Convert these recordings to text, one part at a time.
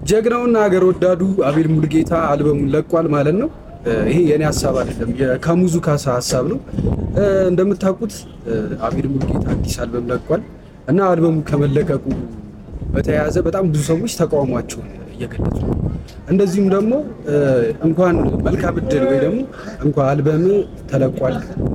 ጀግናውና ሀገር ወዳዱ አቤል ሙሉጌታ አልበሙን ለቋል ማለት ነው። ይሄ የኔ ሀሳብ አይደለም፣ ከሙዙ ካሳ ሀሳብ ነው። እንደምታውቁት አቤል ሙሉጌታ አዲስ አልበም ለቋል እና አልበሙ ከመለቀቁ በተያያዘ በጣም ብዙ ሰዎች ተቃውሟቸውን እየገለጹ ነው። እንደዚሁም ደግሞ እንኳን መልካም እድል ወይ ደግሞ እንኳን አልበም ተለቋል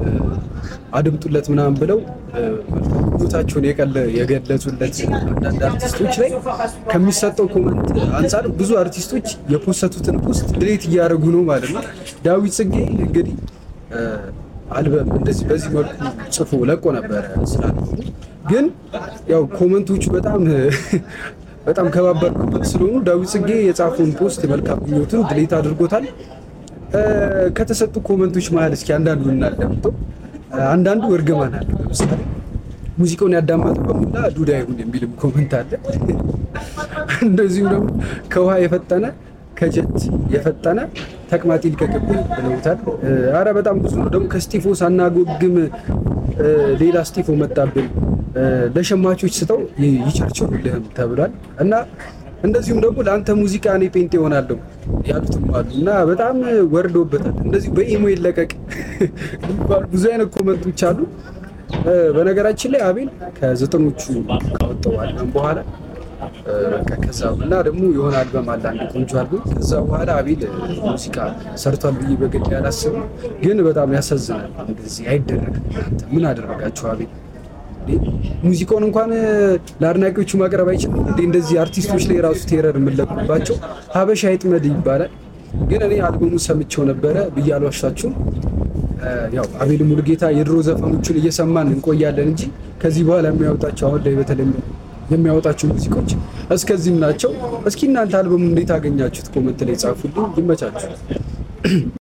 አድምጡለት ምናምን ብለው ምኞታቸውን የገለጹለት አንዳንድ አርቲስቶች ላይ ከሚሰጠው ኮመንት አንጻር ብዙ አርቲስቶች የፖሰቱትን ፖስት ድሌት እያደረጉ ነው ማለት ነው። ዳዊት ጽጌ እንግዲህ አልበም እንደዚህ በዚህ መልኩ ጽፎ ለቆ ነበረ ስላለ ግን ያው ኮመንቶቹ በጣም በጣም ከባባድ ኮመንት ስለሆኑ ዳዊት ጽጌ የጻፈውን ፖስት መልካም ምኞቱን ድሌት አድርጎታል። ከተሰጡ ኮመንቶች መሀል እስኪ አንዳንዱ እናዳምጠው። አንዳንዱ እርግማን አለ። ለምሳሌ ሙዚቃውን ያዳመጠ በሙላ ዱዳ ይሁን የሚልም ኮመንት አለ። እንደዚሁም ደግሞ ከውሃ የፈጠነ ከጀት የፈጠነ ተቅማጥ ይልቀቅብኝ ብለውታል። አረ በጣም ብዙ ነው። ደግሞ ከስቲፎ ሳናጎግም ሌላ ስቲፎ መጣብን፣ ለሸማቾች ስጠው ይቸርችሩልህም ተብሏል እና እንደዚሁም ደግሞ ለአንተ ሙዚቃ እኔ ጴንጤ ይሆናለሁ ያሉትም አሉ እና በጣም ወርዶበታል። እንደዚሁ በኢሞ ይለቀቅ ብዙ አይነት ኮመንቶች አሉ። በነገራችን ላይ አቤል ከዘጠኖቹ ካወጣው አልበም በኋላ ከዛ እና ደግሞ የሆነ አልበም አለ አንድ ቆንጆ አልበም። ከዛ በኋላ አቤል ሙዚቃ ሰርቷል ብዬ በግድ ያላስብም፣ ግን በጣም ያሳዝናል። እንደዚህ አይደረግም። እናንተ ምን አደረጋችሁ አቤል? ሙዚቃውን እንኳን ለአድናቂዎቹ ማቅረብ አይችልም እንዴ? እንደዚህ አርቲስቶች ላይ ራሱ ቴረር የምንለቁባቸው ሀበሻ ይጥመድ ይባላል። ግን እኔ አልበሙ ሰምቼው ነበረ ብዬ አልዋሻችሁም። ያው አቤል ሙሉጌታ የድሮ ዘፈኖቹን እየሰማን እንቆያለን እንጂ ከዚህ በኋላ የሚያወጣቸው አሁን ላይ በተለይ የሚያወጣቸው ሙዚቃዎች እስከዚህም ናቸው። እስኪ እናንተ አልበሙ እንዴት አገኛችሁት? ኮመንት ላይ ጻፉልኝ። ይመቻችሁ።